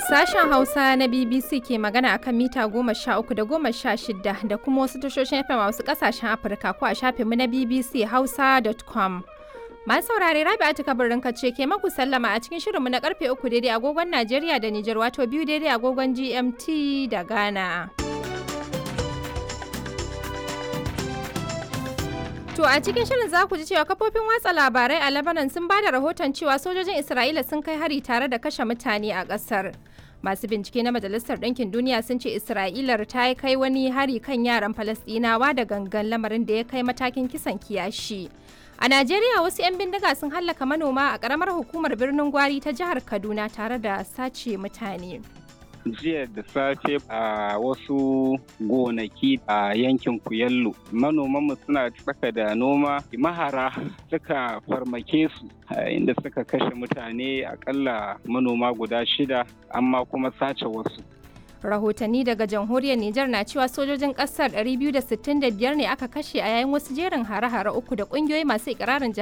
Sashen Hausa na BBC ke magana akan mita goma sha uku da goma sha shida da kuma wasu tashoshin FM a wasu kasashen Afirka ko a shafinmu na BBC Hausa.com. Masu saurare Rabi Atika birnin ce ke maku sallama a cikin shirinmu na karfe uku daidai agogon Najeriya da Nijar wato biyu daidai agogon GMT da Ghana. To a cikin shirin za ku ji cewa kafofin watsa labarai a Lebanon sun ba da rahoton cewa sojojin Isra'ila sun kai hari tare da kashe mutane a ƙasar. Masu bincike na Majalisar Ɗinkin Duniya sun ce Isra'ilar ta kai wani hari kan yaran Falasɗinawa da gangan lamarin da ya kai matakin kisan kiyashi. A Najeriya wasu 'yan bindiga sun hallaka manoma a ƙaramar hukumar birnin Gwari ta jihar Kaduna tare da sace mutane. jiya da safe a wasu gonaki a yankin kuyallo manomanmu suna tsaka da noma mahara suka farmake su inda suka kashe mutane akalla manoma guda shida amma kuma sace wasu rahotanni daga jamhuriyar Nijar na cewa sojojin kasar 265 ne aka kashe a yayin wasu jerin hare-hare uku da kungiyoyi masu ikirarin